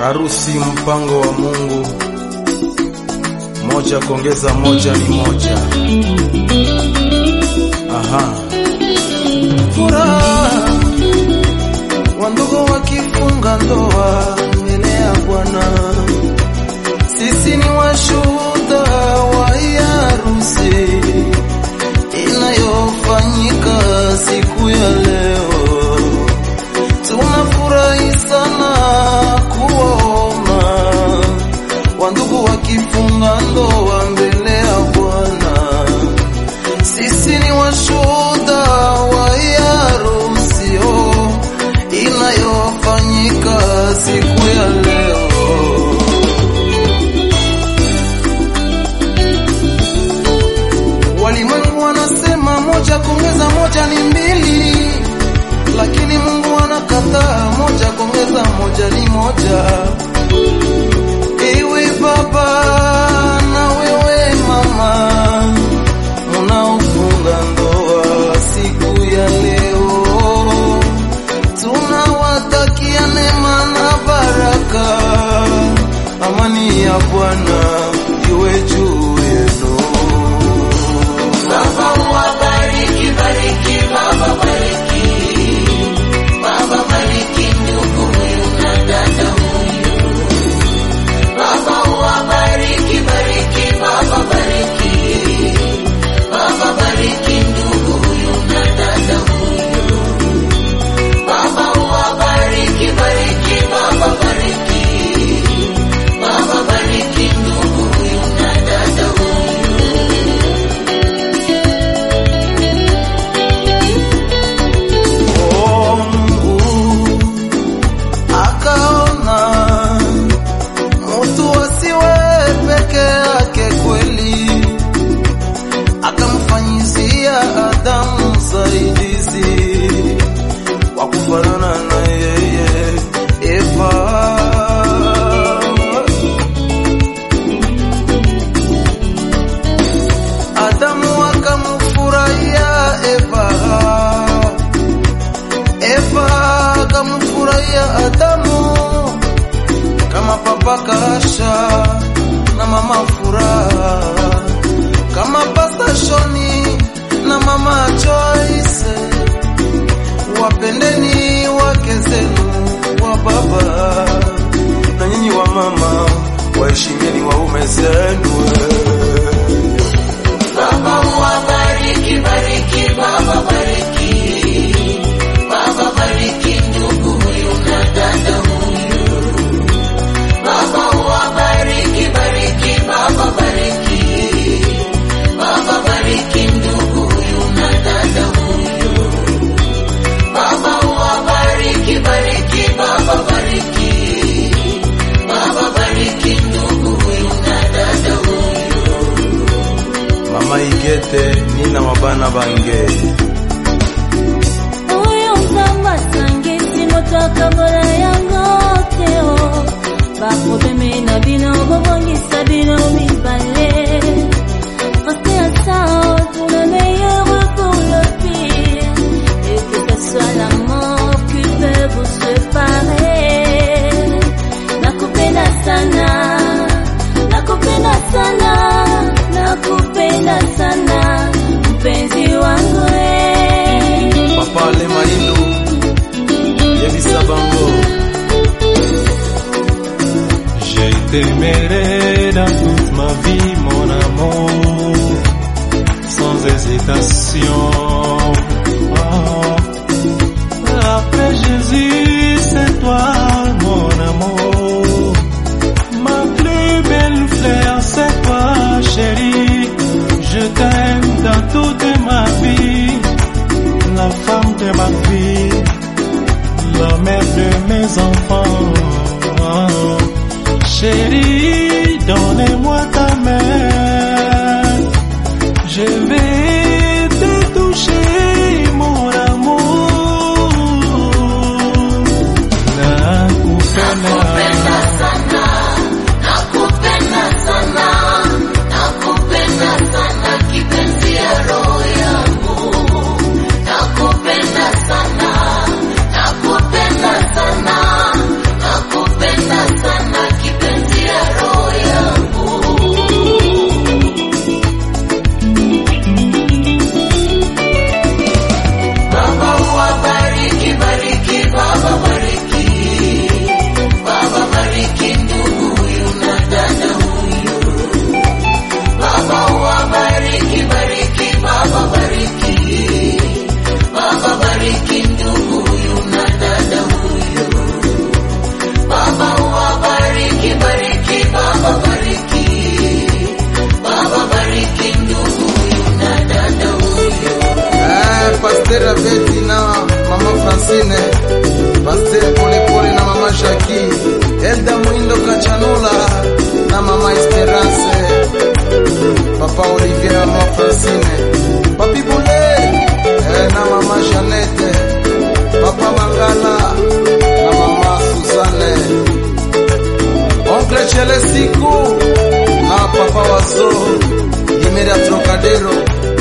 Harusi mpango wa Mungu, moja kuongeza moja ni moja. Aha, furaha wandugu wakifunga ndoa mbele ya Bwana, sisi ni washuhuda wa hii harusi inayofanyika siku ya leo. Tunafurahi sana kuwaona wandugu wakifunga ndoa mbele ya Bwana. Sisi ni washuhuda wa hii harusi oh, inayofanyika siku ya leo. Walimwengu wanasema moja kuongeza moja ni mbili, lakini Mungu anakataa moja kuongeza moja ni moja. Ewe baba na wewe mama, munaofunga ndoa siku ya leo, tunawatakia neema na baraka, amani ya Bwana iwe juu yenu. Baba wabariki, bariki, Baba bariki. Baba bariki ndugu huyu na dada huyu. Baba wabariki, bariki, Baba bariki. Baba bariki ndugu huyu na dada huyu. Baba wabariki, bariki, Baba bariki. Baba bariki ndugu huyu na dada huyu. Oh, Mungu akaona mutu asiwe peke yake kweli, akamfanyizia Adamu msaidizi wa kufanana na yeye, Eva. Adamu akamfurahia Eva Eva akamfurahia Adamu kama papa Kasha na mama Furaha, kama pasta Shoni na mama Joyce. Wapendeni wake zenu wa baba, na nyinyi wa mama waheshimieni waume zenu. Baba wabariki, bariki, Baba bariki. Baba bariki ndugu huyu na dada huyu. Baba wabariki, bariki, Baba bariki. Baba bariki ndugu huyu na dada huyu. Baba wabariki, bariki, Baba bariki. Baba bariki ndugu huyu na dada huyu. Mama Igete nina wabana bange oyo nzambe asangisi moto akabola yango te o baprobleme na bino bobongisa bino mibale reste ensemble pour le meilleur ou pour le pire et que ce soit la mort qui peut vous séparer nakupenda sana nakupenda sana nakupenda sana mpenzi wangu eh. Papa Le Maindu Yebisa Bango Je t'aimerai dans toute ma vie, mon amour, sans hésitation. Oh. Après Jésus, c'est toi, mon amour. Ma plus belle fleur, c'est toi, chérie. Je t'aime dans toute ma vie, la femme de ma vie, la mère de mes enfants. Chérie, donnez-moi ta main. Je vais te toucher, mon amour. Nakupenda Nakupenda. sana, nakupenda sana, nakupenda sana kipenzi ya roho yangu. Nakupenda sana, nakupenda sana, nakupenda sana Janeti na mama Francine, Pasteur Polepole na mama Jackie, Elda Mwindo Kachanula na mama Esperance, papa Olivier na mama Francine, papi Bule eh, na mama Janete, papa Mangala na mama Suzanne, oncle Chelesiku na papa Wazo, Imeria Trocadero